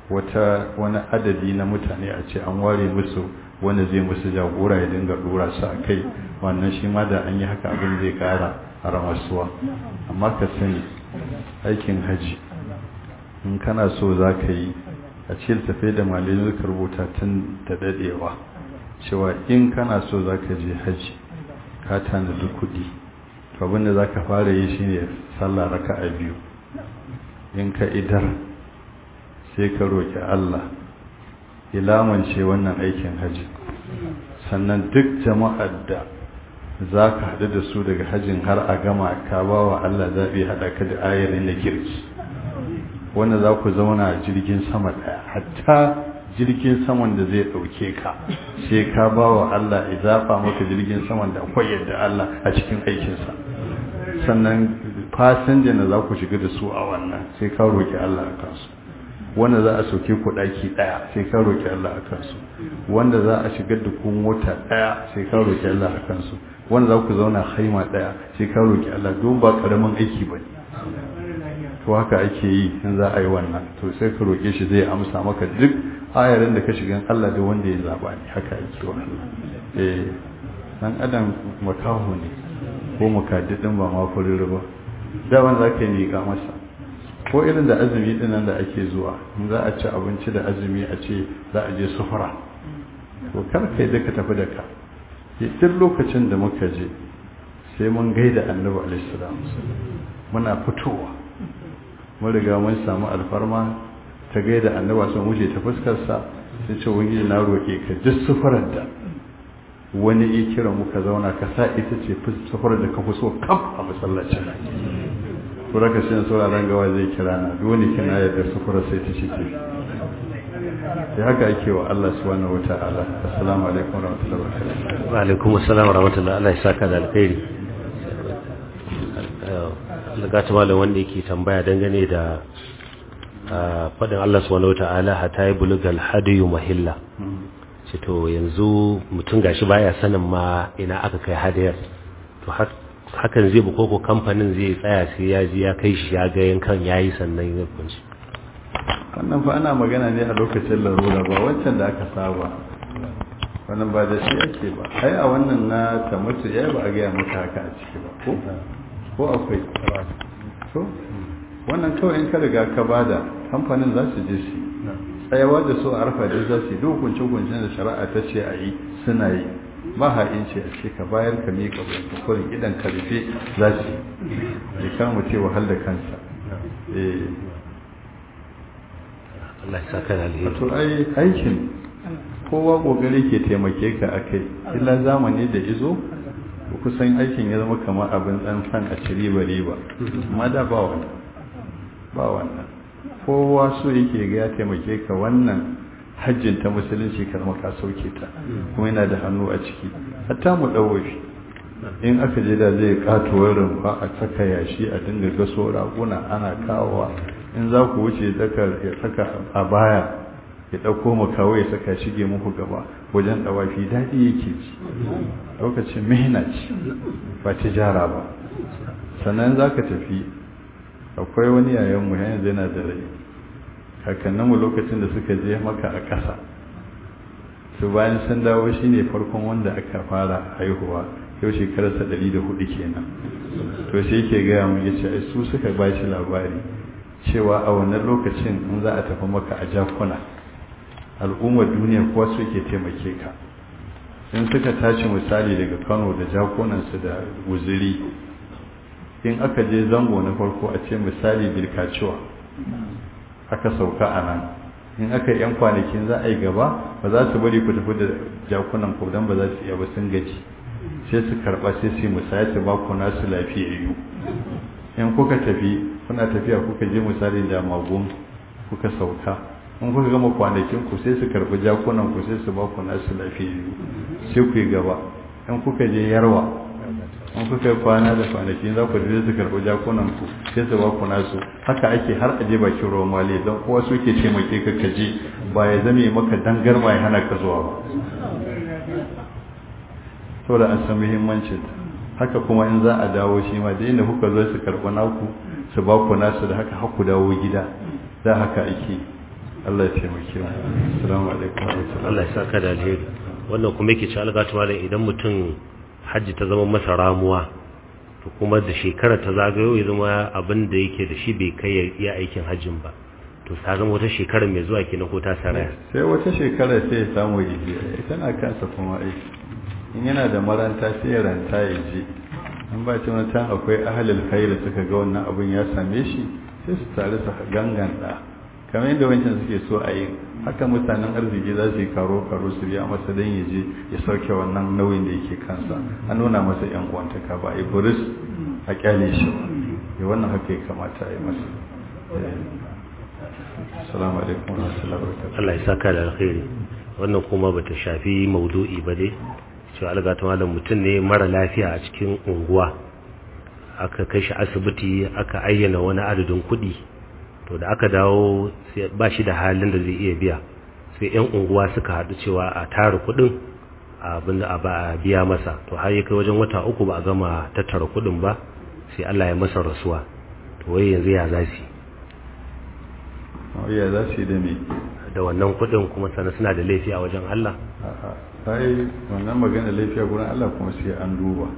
wata wani adadi na mutane a ce an ware musu wanda zai musu jagora ya dinga dora su a kai wannan shi ma da an yi haka abin zai kara a ramasuwa amma ka sani aikin haji in kana so za ka yi a cikin tafe da malin suka rubuta tun da dadewa cewa in kana so za ka je haji ka tanadi kuɗi to abin da za ka fara yi shine sallah raka a biyu in ka idar sai ka roƙi Allah ilamance wannan aikin haji sannan duk jama'ar da za ka haɗu da su daga hajjin har a gama ka ba wa Allah zaɓi haɗa ka da ayarin na kirki wanda za ku zauna a jirgin sama ɗaya hatta jirgin saman da zai ɗauke ka sai ka ba wa Allah ya zaɓa maka jirgin saman da akwai yadda Allah a cikin aikinsa sannan fasinjan da za ku shiga da su a wannan sai ka roƙi Allah a kansu wanda za a sauke ku ɗaki ɗaya sai ka roƙi Allah a kansu wanda za a shigar da ku mota ɗaya sai ka roƙi Allah a kansu wanda za ku zauna haima ɗaya sai ka roƙi Allah don ba ƙaramin aiki ba ne to haka ake yi in za a yi wannan to sai ka roƙe shi zai amsa maka duk ayarin da ka shiga Allah da wanda ya zaba ne haka ake wa Allah eh dan adam makahu ne ko makaddidin ba ma furir ba da wanda zaka yi miƙa masa ko irin da azumi din nan da ake zuwa in za a ci abinci da azumi a ce za a je sufura to kar kai da ka tafi da ka duk lokacin da muka je sai mun gaida annabi alaihi salam muna fitowa mun riga mun samu alfarma ta gaida annaba sun wuce ta fuskarsa sai ce wani na roƙe ka duk sufarar da wani ya kira muka zauna ka sa ita ce sufarar da ka fi so kaf a masallacin to raka shi sauraron gawa zai kira na duk wani kina yadda sufarar sai ta cike sai haka ake wa Allah subhanahu wata'ala assalamu alaikum wa rahmatullahi wa barakatuh wa alaikum assalam wa rahmatullahi Allah ya saka da alkhairi daga ta malam wanda yake tambaya dangane da fadin Allah subhanahu wata'ala hatta ya bulugal hadiyu mahilla ce to yanzu mutum gashi baya sanin ma ina aka kai hadiyar to hakan zai bu koko kamfanin zai tsaya sai ya ji ya kai shi ya ga yankan yayi sannan ya kunci wannan fa ana magana ne a lokacin larura ba wancan da aka saba wannan ba da shi ake ba ai a wannan na ta mutu ya ba a gaya maka haka a ciki ba ko ko akwai to wannan kawai in ka riga ka bada kamfanin za su je su tsayawa da su a arfa da za su yi duk hukunce-hukuncen da shari'a ta ce a yi suna yi ba ha'in ce a ce ka bayar ka miƙa kurin idan ka rufe za su yi ya kama ce wahal da kansa Allah ya saka da alheri to ai aikin kowa kokari ke taimake ka akai illa zamani da izo kusan aikin ya zama kamar abin dan san a ci riba riba amma da ba wannan ba wannan kowa so yake ga ya taimake ka wannan hajjin ta musulunci kar ka sauke ta kuma yana da hannu a ciki hatta mu dawofi in aka je da zai katuwar rumfa a saka yashi a dinga gaso raguna ana kawowa in za ku wuce ya saka a baya ya ɗauko makawo ya saka shige muku gaba wajen ɗawafi daɗi yake ci lokacin mihina ce ba tijara ba sannan za ka tafi akwai wani yayanmu yanzu yana da rai kakanninmu lokacin da suka je maka a ƙasa su bayan sun dawo shi ne farkon wanda aka fara haihuwa yau shekararsa ɗari da hudu kenan to sai ke gaya mu ya ce su suka ba shi labari cewa a wannan lokacin in za a tafi maka a jakuna al'ummar duniya kuwa su ke taimake ka in suka tashi misali daga kano da jakunansu da guziri in aka je zango na farko a ce misali bilkacewa aka sauka a nan in aka yi 'yan kwanakin za a yi gaba ba za su bari ku tafi da jakunan ku don ba za su iya ba sun gaji sai su karɓa sai su yi musaya su ba ku nasu lafiyayyu in kuka tafi kuna tafiya kuka je misali da magun kuka sauka in kuka gama kwanakin ku sai su karɓi jakunan ku sai su ba ku nasu lafiyayyu sai ku yi gaba in kuka je yarwa in kuka kwana da kwanaki za ku je su karɓi jakunan ku sai su ba ku nasu haka ake har aje bakin ruwan mali don kowa su ke taimake ka kaje ba ya zame maka dangar ba ya hana ka zuwa ba saboda an san muhimmancin haka kuma in za a dawo shi ma da inda kuka zo su karɓi naku su ba ku nasu da haka haku dawo gida da haka ake Allah ya taimake mu assalamu alaikum wa rahmatullahi Allah ya saka da alheri wannan kuma yake ci algatu malam idan mutum hajji ta zama masa ramuwa to kuma da shekara ta zagayo ya zama abin da yake da shi bai kai ya iya aikin hajjin ba to ta zama wata shekara mai zuwa kenan ko ta saraya sai wata shekara sai ya samu yaje tana kansa kuma aiki in yana da maranta sai ya ranta ya je an ba ce wani akwai ahalil khairi suka ga wannan abin ya same shi sai su tare su ganganta kamar yadda wancan suke so a yi haka mutanen arziki za su yi karo karo su biya masa don ya je ya sauke wannan nauyin da yake kansa an nuna masa yan uwantaka ba a yi buris a kyale shi ba ya wannan haka ya kamata a yi masa assalamu alaikum wa rahmatullahi wa barakatuh Allah ya saka da alheri wannan kuma bata shafi maudu'i ba dai cewa alga ta malam mutum ne mara lafiya a cikin unguwa aka kai shi asibiti aka ayyana wani adadin kuɗi to da aka dawo ba shi da halin da zai iya biya sai 'yan unguwa suka haɗu cewa a tara kuɗin abin da ba a biya masa to har ya kai wajen wata uku ba a gama tattara kuɗin ba sai Allah ya masa rasuwa to wai yanzu ya za su ya za su yi da me da wannan kuɗin kuma sannan suna da laifi a wajen Allah ta yi wannan magana laifiya gurin Allah kuma sai an duba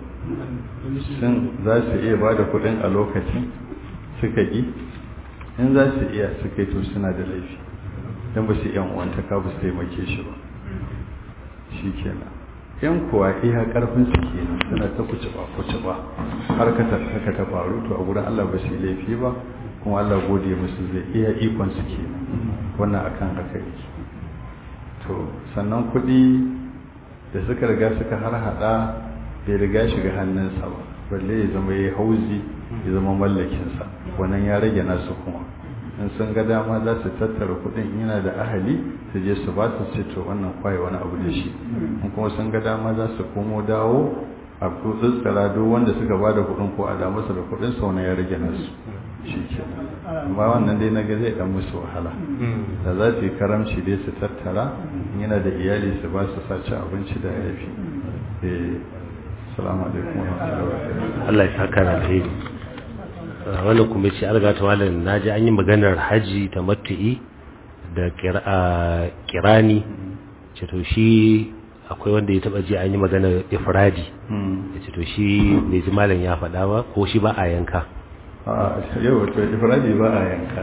sun za su iya ba da kuɗin a lokacin suka ƙi in za su iya suka yi to suna da laifi don ba su yan uwanta ka ba su taimake shi ba shi kenan yan kuwa iya karfin su kenan suna ta kuce ba kuce ba har ka haka ta faru to a gurin Allah ba su laifi ba kuma Allah gode musu zai iya ikon su kenan wannan akan haka yake to sannan kuɗi da suka riga suka har hada bai riga shiga hannunsa ba balle ya zama ya hauzi ya zama mallakinsa wannan ya rage nasu kuma in sun ga dama za su tattara kudin yana da ahali su je su ba su ce to wannan kwaye wani abu da shi in kuma sun ga dama za su komo dawo a tsutsura duk wanda suka ba da kudin ko a da masa da kudin sa wani ya rage nasu shi ke amma wannan dai na ga zai dan musu wahala da za su yi karamci dai su tattara yana da iyali su ba su sace abinci da yafi eh assalamu alaikum wa rahmatullahi wa barakatuh Allah ya saka da alheri wannan kuma ce alga ta malam naji an yi maganar haji ta matu'i da kirani ce to shi akwai wanda ya taba ji an yi maganar ifradi ya ce to shi bai ji malam ya faɗa ba ko shi ba a yanka a yau wato ifradi ba a yanka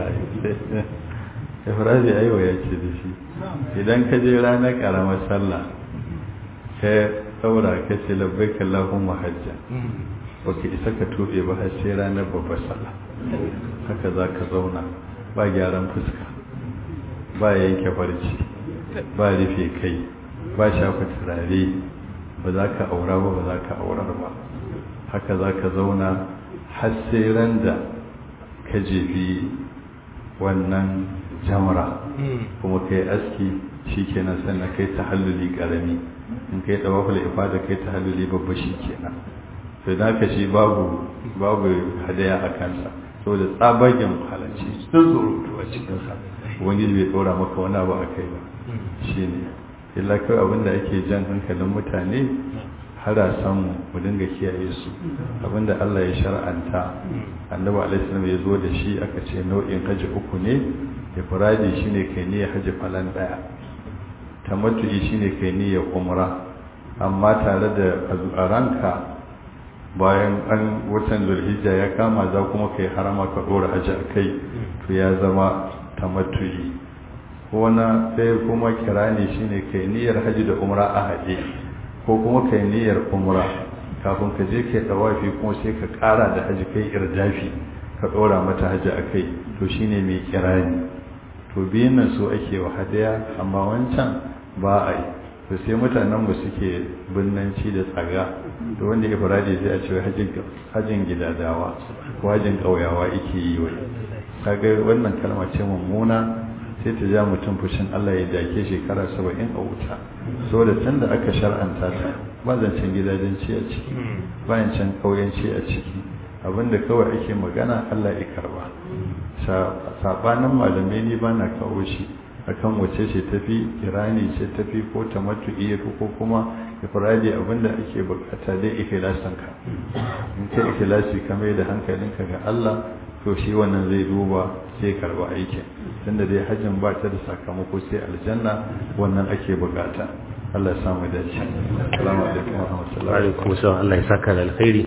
ifradi aiwa ya ce da shi idan ka je ranar karamar sallah ka saura ka ce labbaik Allahumma hajja baka isa ka tobe ba har sai ranar babbar sallah haka za ka zauna ba gyaran fuska ba yanke barci ba rufe kai ba shafa turare ba za ka aura ba ba za ka aurar ba haka za ka zauna har sai ran da ka jefi wannan jamra kuma kai aski shi kenan sannan kai ta halluli karami in kai tawaful ifada kai ta halluli babba shi kenan to da ka shi babu babu hadaya a kansa saboda tsabagen halarci sun surutu a cikinsa ubangiji bai ɗora maka wani abu a kai ba shi ne illa kawai abinda ake jan hankalin mutane harasan mu dinga kiyaye su abinda Allah ya shar'anta annabi alaihi ya zo da shi aka ce nau'in haji uku ne ifradi shine kai ne haji falan daya tamattu'i shine kai ne ya umra amma tare da a ranka bayan an watan zulhijja ya kama za kuma kai harama ka dora haji a kai to ya zama tamattu'i ko na sai kuma kirani shine kai niyyar haji da umra a haje ko kuma kai niyyar umra kafin ka je kai dawafi kuma sai ka kara da haji kai irjafi ka dora mata haji a kai to shine mai kirani to biyun nan su ake wa hadaya amma wancan ba a yi to sai mutanen mu suke binnanci da tsaga da wanda ya farade sai a ce hajjin gidadawa ko hajjin ƙauyawa yake yi wai kaga wannan kalma ce mummuna sai ta ja mutum fushin Allah ya dake shekara saba'in a wuta saboda tun da aka shar'anta ta ba zancen gidajenci a ciki ba zancen ƙauyenci a ciki abinda kawai ake magana Allah ya karba sabanin malamai ni ba na kawo shi akan wace ce tafi kirani ce tafi ko tamattu'i ko kuma ifradi abinda ake bukata dai ikhlasin ka in kai ikhlasi ka mai da hankalinka ga Allah to shi wannan zai duba sai karba aikin tunda dai hajjin ba ta da sakamako sai aljanna wannan ake bukata Allah ya samu dace assalamu alaikum wa rahmatullahi wa alaikum assalam Allah ya saka da alkhairi